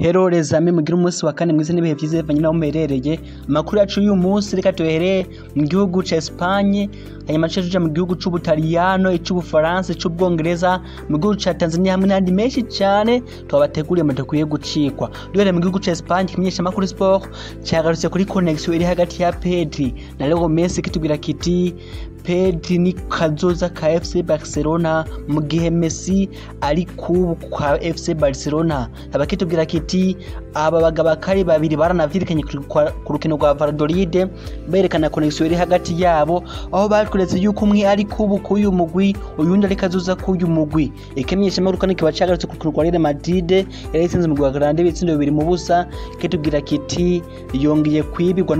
Hello les amis mugire umunsi wa kane mwiza n'ibihe vyiza bivanye naho muherereye amakuru yacu y'uyu munsi reka tuhereye mu gihugu ca Espagne hanyuma tuca tuja mu gihugu c'Ubutaliyano ic'Ubufaransa ic'Ubwongereza mu gihugu ca Tanzania hamwe n'ahandi menshi cane twabateguriye mudakwiye gucikwa duhereye mu gihugu ca Espagne ikimenyesha amakuru sport cagarutse kuri connexion iri hagati ya Pedri na Leo Messi kitubwira kiti Pedri ni kazoza ka FC Barcelona mu gihe Messi ari kubu kwa FC Barcelona abakitubwira kiti aba bagabo kari babiri baranavyirikanye ku rukino rwa Valladolid berekana connexion iri hagati yabo aho batweretse yuko umwe ari kubu k'uyu mugwi uyundi ari kazoza k'uyu mugwi ikimenyesha amakuru kandi kiba cagarutse ku rukino rwa Real Madrid yari itsinze mu Rwanda ibitsindo bibiri mu busa kitubwira kiti yongeye kwibirwa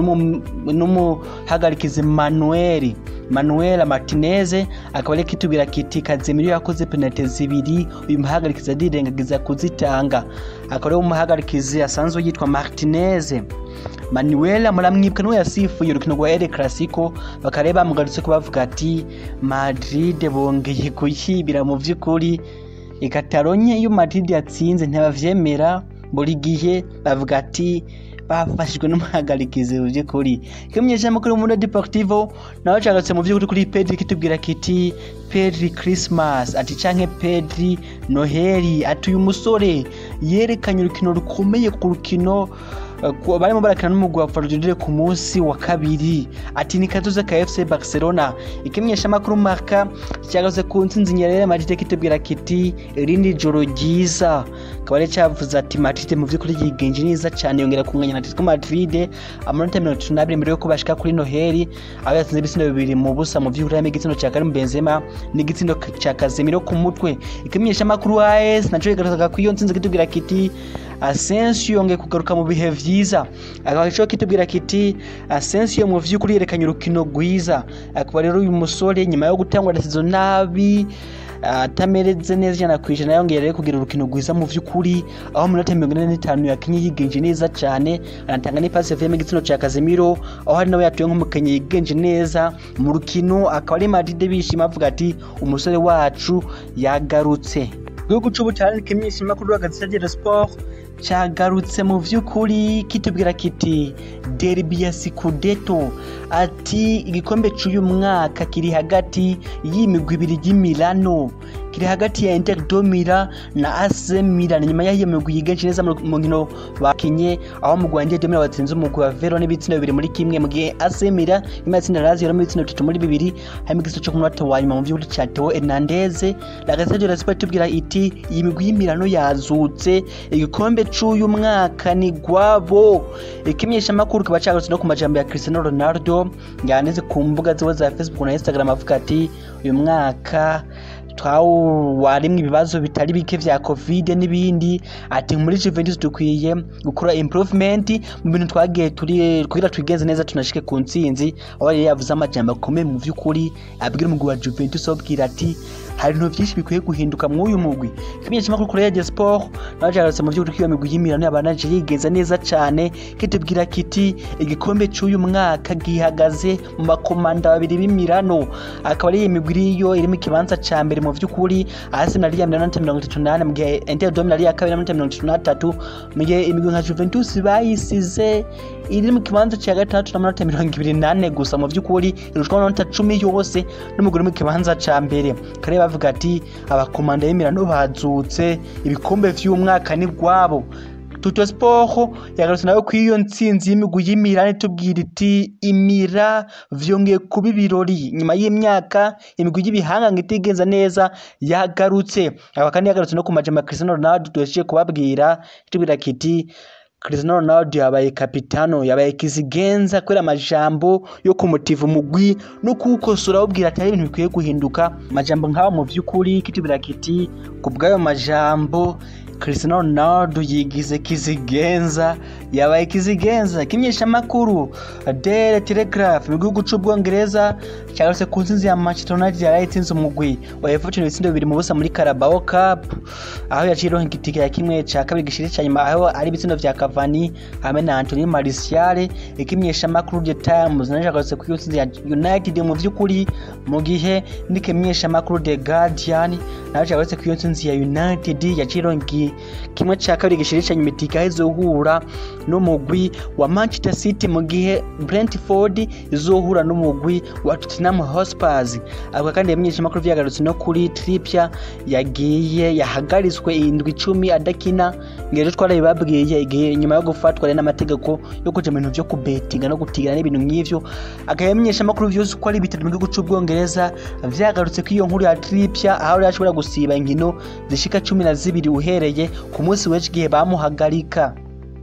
n'umuhagarikizi Manuel Manuel Martinez akaba ari kitubwira kiti Casemiro yakoze penalty zibiri uyu muhagarikizi adirengagiza kuzitanga akaba ari umuhagarikizi asanzwe yitwa Martinez Manuel muramwibuka niwe yasifuye urukino rwa El Clasico bakareba bamugarutse ko bavuga ati Madrid bongeye kuyibira mu vy'ukuri ikataronye iyo Madrid yatsinze ntibavyemera buri gihe bavuga ati bafashijwe n'umuhagarikizi mu by'ukuri ikimenyesha amakuru muri Deportivo nawe cagarutse mu by'ukuri kuri Pedri kitubwira kiti Pedri Christmas ati canke Pedri Noheli ati uyu musore yerekanye urukino rukomeye ku rukino barimo barakina n'umugwi wa Valladolid ku munsi wa kabiri ati ni kazoza ka FC Barcelona ikimenyesha amakuru marka cyagaze ku ntsinzi nyerere Madrid kitubwira kiti irindi joro ryiza akaba ari cyavuze ati Madrid mu by'ukuri yigenje neza cyane yongera kunganya na Atletico Madrid amanota mirongo itatu n'abiri mbere yuko bashika kuri Noheli aho yatsinze ibitsindo bibiri mu busa mu vy'ukuri harimo igitsindo ca Karim Benzema n'igitsindo ca Casemiro ku mutwe ikimenyesha amakuru AS naco kigaruka ku iyo ntsinzi kitubwira kiti Asensio yongeye kugaruka mu bihe vyiza akaba ico kitubwira kiti Asensio mu vy'ukuri yerekanye urukino rwiza akaba rero uyu musore nyuma yo gutangwa dasizo nabi atamereze neza ijana ku ijana yongeye rero kugira urukino rwiza mu vy'ukuri aho mu minota mirongo ine n'itanu yakinye yigenje neza cane anatanga n'ipasi yavuyemo igitsina ca Casemiro aho hari nawe yatuye nk'umukenye yigenje neza mu rukino akaba ari Madrid bishima avuga ati umusore wacu yagarutse igihugu c'ubutaliyani kimenyesha amakuru hagati ya Sport cyagarutse mu vy'ukuri kitubwira kiti derby ya Scudetto ati igikombe cy'uyu mwaka kiri hagati y'imigwi ibiri y'Imilano kiri hagati ya Inter do Milan na AC Milan nyuma y'iyo migwi yigenje neza mu nkino bakinye aho mu Rwanda Inter Milan batsinze umugwi wa Verona n'ibitsina bibiri muri kimwe mu gihe AC Milan nyuma yatsinda Lazio no mu bitsina bitatu muri bibiri harimo igitsina cyo ku munota wa nyuma mu vy'ukuri cya Theo Hernandez la Gazzetta dello Sport tubwira iti iyi migwi y'Imilano yazutse igikombe c'uyu mwaka ni gwabo ikimenyesha amakuru kiba cagarutse no ku majambo ya Cristiano Ronaldo yaneze ku mbuga ziwe za Facebook na Instagram avuga ati uyu mwaka twawarimwe ibibazo bitari bike vya covid n'ibindi ati muri Juventus dukwiye gukora improvement mu bintu twagiye turi kugira twigenze neza tunashike ku ntsinzi aho yari yavuze amajambo akomeye mu vy'ukuri abwira umugwi wa Juventus abwira ati hari ibintu byinshi bikwiye guhinduka muri uyu mugwi ikimenyesha amakuru kuri Radio Sport nawe cyagarutse mu vy'ukuri ko iyo migwi y'Imilano yabanaje yigenza neza cane kitubwira kiti igikombe c'uyu mwaka gihagaze mu makomanda babiri b'Imilano akaba ari imigwi iriyo iri mu kibanza ca mbere mu vy'ukuri Arsenal yari ya minota mirongo itatu n'ane mu gihe Inter do Milan yari iya kabiri n'amanota mirongo itatu n'atatu mu gihe imigwi nka Juventus bayisize iri mu kibanza cya gatandatu n'amanota mirongo ibiri n'ane gusa mu vy'ukuri irushwa n'amanota cumi yose n'umugwi uri mu kibanza ca mbere kare bavuga ati abakomanda y'Imilano bazutse ibikombe vy'umwaka ni gwabo Tuto Sport yagarutse nawe ku iyo ntsinzi y'imigwi y'Imilano itubwira iti imira vyongeye kuba ibirori nyuma y'imyaka imigwi y'ibihanganga itigenza neza yagarutse aba kandi yagarutse no ku majambo ya Cristiano Ronaldo duhejeje kubabwira itubwira kiti Cristiano Ronaldo yabaye kapitano yabaye kizigenza kubera amajambo yo kumutiva umugwi no kuwukosora awubwira ati hari ibintu bikwiye guhinduka amajambo nk'aho mu vy'ukuri kitubwira kiti ku bw'ayo majambo Cristiano Ronaldo yigize kizigenza yabaye kizigenza kimenyesha makuru Daily Telegraph mu gihugu c'ubwongereza cyarose ku nsinzi ya Manchester United yaraye itsinze umugwi wa Everton ibitsindo bibiri mu busa muri Carabao Cup aho yaciye ironka igitike ya kimwe ca kabiri gishiri ca nyuma aho ari ibitsindo vya Cavani hamwe na Anthony Martial ikimenyesha makuru The Times naje yagarutse ku nsinzi ya United mu vy'ukuri mu gihe n'ikimenyesha makuru The Guardian naje yagarutse ku nsinzi ya United yaciye ironka kimwe cya kabiri gishirishanya imitika izohura n'umugwi wa Manchester City mu gihe Brentford izohura n'umugwi wa Tottenham Hotspur avuga kandi yamenyesha amakuru vyagarutse no kuri Trippier yagiye yahagaritswe indwi icumi adakina ngero twarabibabwiye igihe nyuma yo gufatwa rero n'amategeko yo kuja mu bintu vyo kubetinga no gutigana n'ibintu nk'ivyo akayamenyesha amakuru vyose uko ari bitatu mu gihugu c'ubwongereza vyagarutse ko iyo nkuru ya Trippier aho yari ashobora gusiba inkino zishika cumi na zibiri uhereye ku munsi w'ejo igihe bamuhagarika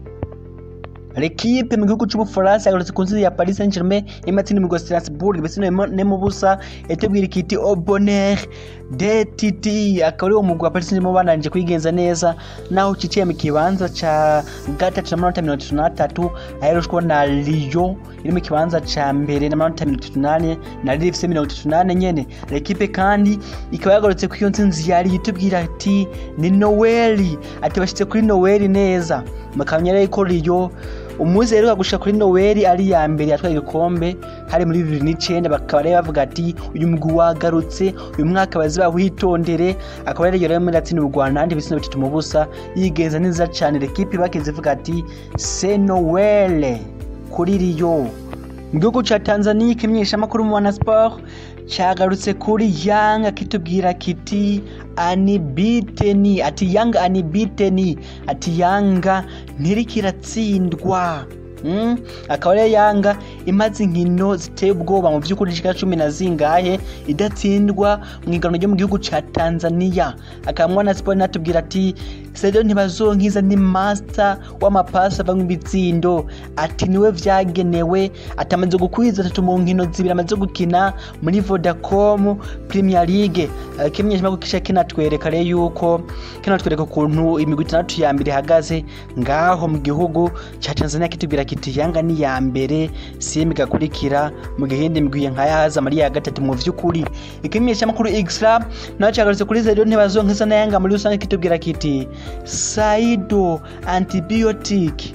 L'equipe mu gihugu c'Ubufaransa yagarutse ku nsinzi ya Paris Saint-Germain imatsinda imigwi ya Strasbourg ibitsina ne mu busa yatubwira ikiti au bonheur de Titi akaba ari uwo mugwi wa Paris Saint-Germain bananje kwigenza neza naho ciciye mu kibanza ca gatatu n'amanota mirongo itatu n'atatu aherushwa na Lyon iri mu kibanza ca mbere n'amanota mirongo itatu n'ane na Lille ifise mirongo itatu n'ane nyene L'equipe kandi ikaba yagarutse ku iyo nsinzi yari yitubwira ati ni Noeli ati bashitse kuri Noeli neza makamya rero ko Lyon umuzi rero gushika kuri Noel ari ya mbere yatwaye igikombe hari muri 2009 bakaba rero bavuga ati uyu mugwi wagarutse uyu mwaka baziba witondere akaba rero rero muri atsinda u Rwanda andi bisino bitatu mu busa yigenza neza cyane l'equipe bakenze ivuga ati c'est Noel kuri Rio mu gihugu ca Tanzania ikimenyesha makuru mu wana sport cyagarutse kuri Young akitubwira kiti anibiteni ati Young anibiteni ati Yanga ntirikiratsindwa Mm? akaba rero yanga imaze inkino ziteye ubwoba mu by'ukuri zishika cumi na zingahe idatsindwa mu iganwa ryo mu gihugu ca tanzania akaba mwana siporo natubwira ati sedo ntibazonkiza ni master w'amapasi ava mu ibitsindo ati niwe vyagenewe ati amaze gukwiza atatu mu nkino zibiri amaze gukina muri vodacom premier league uh, kimenyesha ko kisha kinatwereka rero yuko kinatwereka ukuntu imigwi itandatu ya mbere ihagaze ngaho mu gihugu ca tanzania kitubwira kiti yanga ni ya mbere simi gakurikira mu gihindi migwi nka yahaza muri ya gatatu mu vy'ukuri ikimenyesha makuru extra naco cyagarutse kuri zedo ntibazonkiza na yanga muri rusange kitubwira kiti saido antibiotic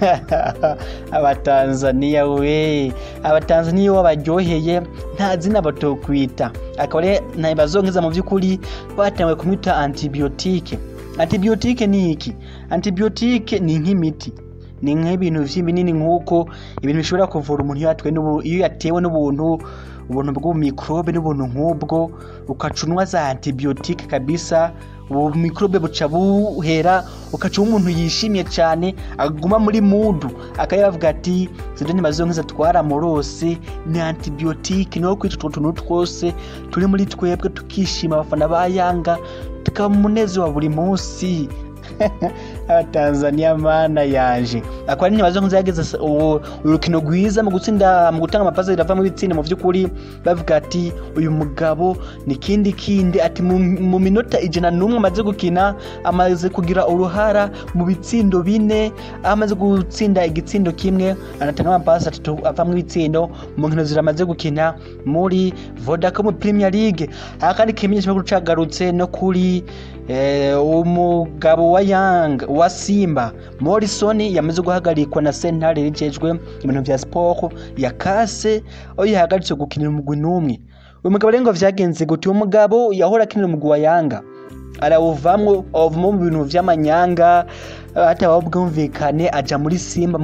abatanzaniya we abatanzaniya wabaryoheye nta zina batokwita akaba rero ntibazonkiza mu by'ukuri batanguye kumwita antibiyotike antibiyotike ni iki antibiyotike ni nk'imiti ni nk'ibintu binini nk'uko ibintu bishobora kuvura umuntu iyo yatewe n'ubuntu ubuntu bw'ubumikorobe n'ubuntu nk'ubwo ukacunwa za antibiyotike kabisa ubu mikorobe buca buhera ukaca umuntu yishimye cyane aguma muri mudu akayavuga ati zido ntibazonkiza twaramurose ni antibiyotike niho kwica utwo tuntu twose turi muri twebwe tukishima abafana ba yanga tukaba umunezero wa buri munsi abatanzaniya mana yaje akaba ntibazo nzageza urukino rwiza mu gutsinda mu gutanga amapasi rirava mu bitsinda mu by'ukuri bavuga ati uyu mugabo ni kindi kindi ati mu minota ijana n'umwe amaze gukina amaze kugira uruhara mu bitsindo bine aho amaze gutsinda igitsindo kimwe anatanga amapasi atatu ava mu bitsindo mu nkino ziramaze gukina muri vodacom premier league aha kandi kimenyesha makuru cagarutse no kuri umugabo wa yang wa simba morrison yamaze guhagarikwa na sentare rijejwe ibintu vya siporo ya kase aho yahagaritse gukinira umugwi n'umwe uyu mugabo rero ngo vyagenze gute uwo mugabo yahora akinira umugwi wa yanga arawuvamwo avamo mu bintu vy'amanyanga hatabaho bwumvikane aja muri simba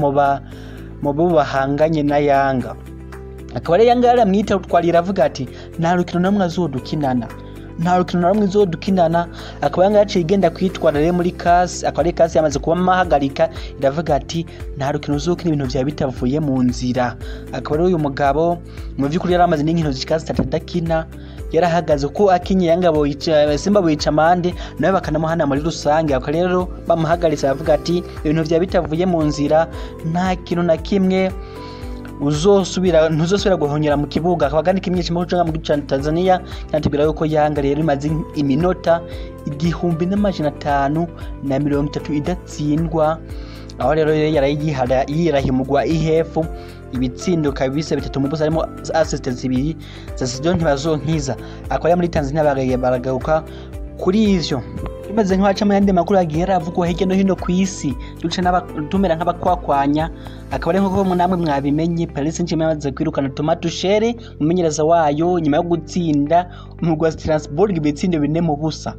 mu bo bahanganye na yanga akaba rero yanga yaramwita twarira avuga ati nta rukino namwe azodukinana nta rukino na rumwe izodukinana akaba yanga yaciye igenda kwitwara rero muri kasi akaba ari kasi yamaze kuba amahagarika iravuga ati nta rukino uzokina ibintu vyawe bitavuye mu nzira akaba rero uyu mugabo mu vy'ukuri yari amaze n'inkino zishika zitatu adakina yarahagaze ko akinye yanga simba boyica amande nawe bakanamuhana muri rusange akaba rero bamuhagaritse aravuga ati ibintu vyawe bitavuye mu nzira nta kintu na kimwe uzosubira ntuzosubira guhonyera mu kibuga akaba kandi kimwe kimwe cyo mu gice Tanzania cyatubwira yuko yanga rero imaze iminota igihumbi n'amajana atanu na mirongo itatu idatsindwa aho rero yarayihara yirahimugwa ihefu ibitsindo kabisa bitatu mu busa harimo assist zibiri za Sidon ntibazonkiza akaba muri Tanzania bagaye baragaruka kuri ivyo bimaze nk'abaca mu yandi makuru yagiye aravugwa hirya no hino ku isi duce tumera nk'abakwakwanya akaba ari nk'uko namwe mwabimenye Paris Saint-Germain yamaze kwirukana Thomas Tuchel umumenyereza wayo nyuma yo gutsinda umugwi wa Strasbourg ibitsindo bine mu busa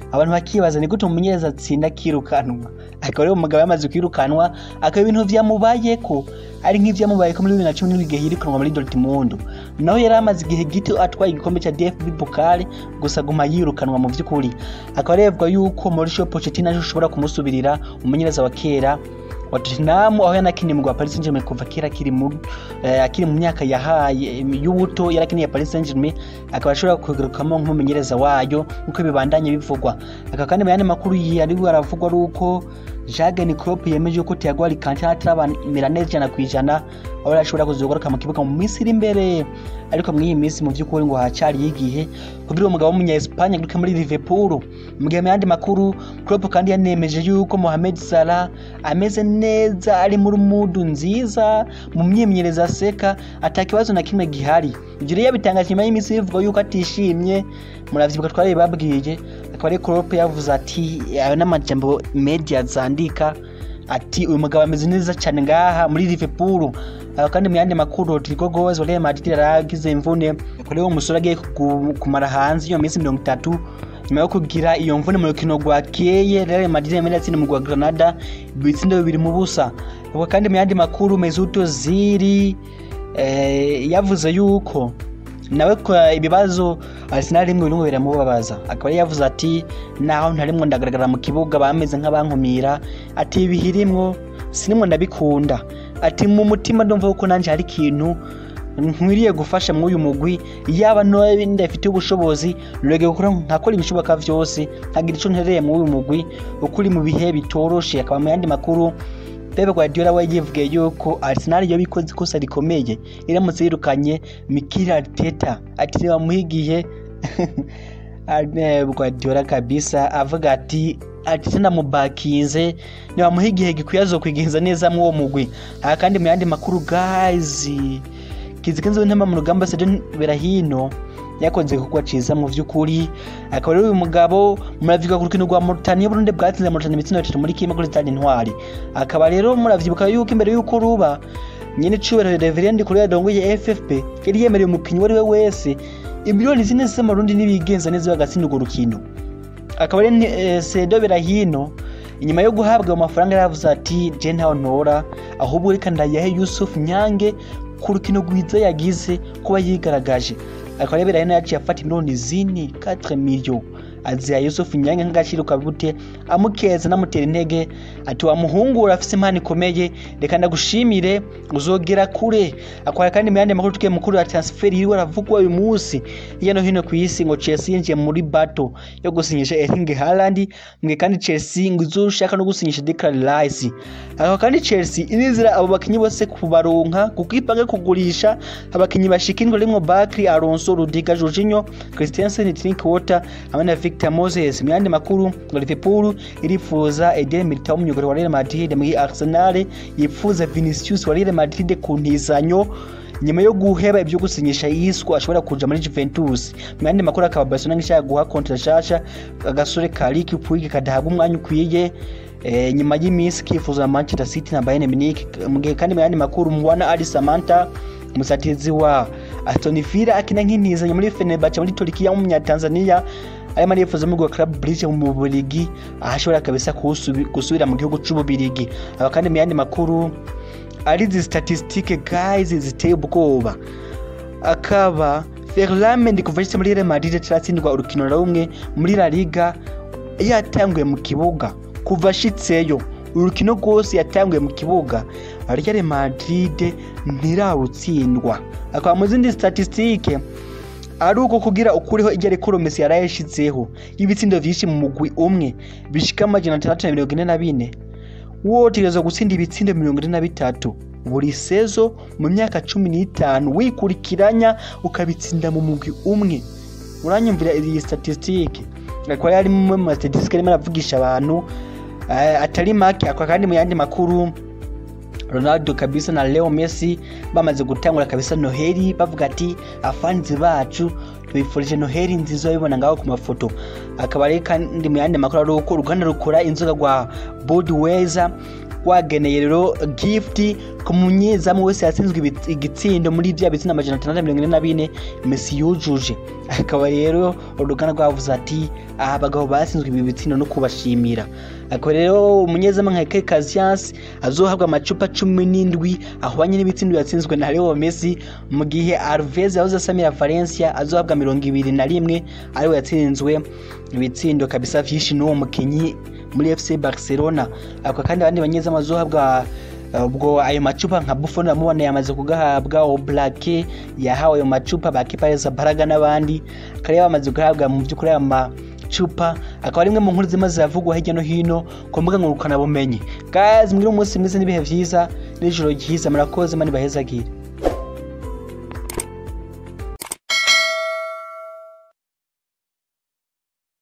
abantu bakibaza ni gute umumenyereza atsinda akirukanwa akaba rero umugabo yamaze kwirukanwa akaba ibintu vyamubayeko ari nk'ivyamubayeko muri bibiri na cumi n'indwi igihe yirukanwa muri Dortmund naho yari amaze igihe gito atwaye igikombe ca DFB Pokal gusa guma yirukanwa mu vy'ukuri akaba revwa yuko Mauricio Pochettino ashobora kumusubirira umumenyereza wa kera wa Tottenham aho yanakiniye mu Paris Saint-Germain kuva kera akiri mu eh, akiri mu myaka yahaye y'ubuto yarakiniye Paris Saint-Germain akaba ashobora kugarukamo nk'umumenyereza wayo nk'uko bibandanye bivugwa aka kandi mu yandi makuru yari aravugwa ari uko Jurgen Klopp yemeje ko Thiago Alcantara ataramera neza ijana ku ijana aho yari ashobora kuzogaruka mu kibuga mu minsi iri imbere ariko muri iyi minsi mu by'ukuri ngo hacari igihe kugira umugabo w'umunya Espagne agaruke muri Liverpool mu gihe mu yandi makuru Klopp kandi yanemeje yuko Mohamed Salah ameze neza ari muri mudu nziza mu myimenyerezo aseka atakibazo na kimwe gihari ibyo rero yabitangaje nyuma y'iminsi bivuga yuko atishimye muravyibuka twari babwiye akaba ari Klopp yavuze ati ayo n'amajambo media zandika ati uyu mugabo ameze neza cyane ngaha muri Liverpool aho kandi mu yandi makuru Rodrigo Goes wa Real Madrid yaragize imvune kuri uwo musore agiye kumara hanze iyo minsi mirongo itatu nyuma yo kugira iyo mvune mu rukino rwa keye Real Madrid yamenye atsinda mu rwa Granada ibitsindo bibiri mu busa ubwo kandi mu yandi makuru Mesut Ozil eh, yavuze yuko nawe kwa ibibazo Arsenal rimwe bimwe biramubabaza akaba yari yavuze ati naho ntarimwo ndagaragara mu kibuga bameze nk'abankumira ati ibihirimwo sinimwo ndabikunda ati mu mutima ndumva ko nanje hari ikintu nkwiriye gufasha muri uyu mugwi yaba ndafite ubushobozi rege gukora nkakora ibishoboka vyose nkagira ico ntereye muri uyu mugwi ukuri mu bihe bitoroshe akaba mu yandi makuru Pep Guardiola we yivugiye yuko Arsenal yo bikoze ikosa rikomeye iramutse yirukanye Mikel Arteta ati ntibamuhigiye Guardiola kabisa avuga ati ati senda mubakinze ntibamuha igihe gikwiye azokwigenza neza mu uwo mugwi aha kandi mu yandi makuru guys kizigenze w'intama mu rugamba Sedon Berahino yakoze kugwa ciza mu vy'ukuri akaba rero uyu mugabo muravyibuka ku rukino rwa Mauritania Burundi bwatsinze Mauritania imitsino itatu muri kimwe kuri stade Intwari akaba rero muravyibuka yuko imbere yuko ruba nyene cubero Reverend kuri yadongoye FFP yari yemereye umukinyi wari we wese imiliyoni zine z'amarundi nibigenza neza bagatsinda urwo rukino akaba rero eh, Sedo Berahino inyuma yo guhabwa amafaranga yaravuze ati je ntaho ntora ahubwo reka ndayahe Yusuf Nyange ku rukino rwiza yagize kuba yigaragaje akaba rero Berahino yaciye afata miliyoni zine 4 millions aziha Yusuf Nyange nk'agaciro kabute amukeza namutera intege ati wa muhungu urafise impano ikomeye reka ndagushimire uzogera kure akwara kandi mu yandi makuru tukiye mukuru ya transfer iriwe aravugwa uyu munsi hirya no hino ku isi ngo Chelsea yinjiye muri bato yo gusinyisha Erling Haaland mwe kandi Chelsea ngo izoshaka no gusinyisha Declan Rice aho kandi Chelsea irizira abo bakinyi bose kubaronka kuko ipange kugurisha abakinyi bashikirwa rimwe Bakri Alonso Rudiga Jorginho Christensen Drinkwater hamwe na Victor Moses mu yandi makuru ngo Liverpool irifuza Eden Militao umuyoboro wa Real Madrid muri Arsenal yifuza Vinicius wa Real Madrid ku ntizanyo nyuma yo guheba ibyo gusinyisha Isco ashobora kuja muri Juventus mu yandi makuru akaba Barcelona ngishaka guha kontra shasha agasore ka Ricky Puig kadahabwa umwanya ukwiye e, nyuma y'iminsi kifuza na Manchester City na Bayern Munich mu gihe kandi mu yandi makuru Mwana Ali Samantha umusatizi wa Aston Villa akina nk'intizanyo muri Fenerbahce muri Turkiya mu Tanzania arimo arifuza mu Club Brugge mu Bubiligi ahashobora kabisa gusubira mu gihugu c'Ububirigi aba kandi mu yandi makuru ari izi statistique guys ziteye ubwoba akaba Ferland kuva ashitse muri Real Madrid ataratsindwa urukino na rumwe muri La Liga yatanguye mu kibuga kuva ashitseyo urukino rwose yatanguye mu kibuga Real Madrid ntirarutsindwa akaba mu zindi statistique ari uko kugira ukuriho iryo ariko Messi yarayashizeho y'ibitsindo vyinshi mu mugwi umwe bishika amajana atandatu na mirongo ine na bine wotegerezwa gutsinda ibitsindo mirongo ine na bitatu buri sezo mu myaka cumi n'itanu wikurikiranya ukabitsinda mu mugwi umwe uranyumvira iyi statistique akaba yari mu ma statistique arimo aravugisha abantu atari make akaba kandi mu yandi makuru Ronaldo kabisa na Leo Messi bamaze gutangura kabisa Noheli bavuga ati afanzi bacu tubifurije Noheli nziza bibona ngaho ku mafoto akaba ari kandi mu yandi makuru ari uko uruganda rukora inzoga rwa Budweiser wageneye rero gift ku munyezamu wese yatsinzwe ibi- igitsindo muri bya bitsina amajana atandatu na mirongo ine na bine Messi yujuje akaba rero uruganda rwavuze ati aha abagabo batsinzwe ibi bitsindo no kubashimira akaba rero umunyezamu nka Ike Casillas azohabwa amacupa cumi n'indwi ahwanye n'ibitsindo yatsinzwe na Leo Messi mu gihe Alves yahoze asamira Valencia azohabwa mirongo ibiri na rimwe ariwe yatsinzwe ibitsindo kabisa vyinshi n'uwo mukinyi muri FC Barcelona ako kandi abandi banyezamu bazohabwa uh, ubwo ayo macupa nka Buffon amubona yamaze kugahabwa Oblake yahawe ayo macupa bakipareza Baraga n'abandi kare bamaze guhabwa mu by'ukuri aya macupa akaba ari imwe mu nkuru zima ziravugwa hirya no hino ku mbuga ngurukanabumenyi guys mwiri umunsi mwiza n'ibihe vyiza n'ijoro ryiza murakoze mani bahezagire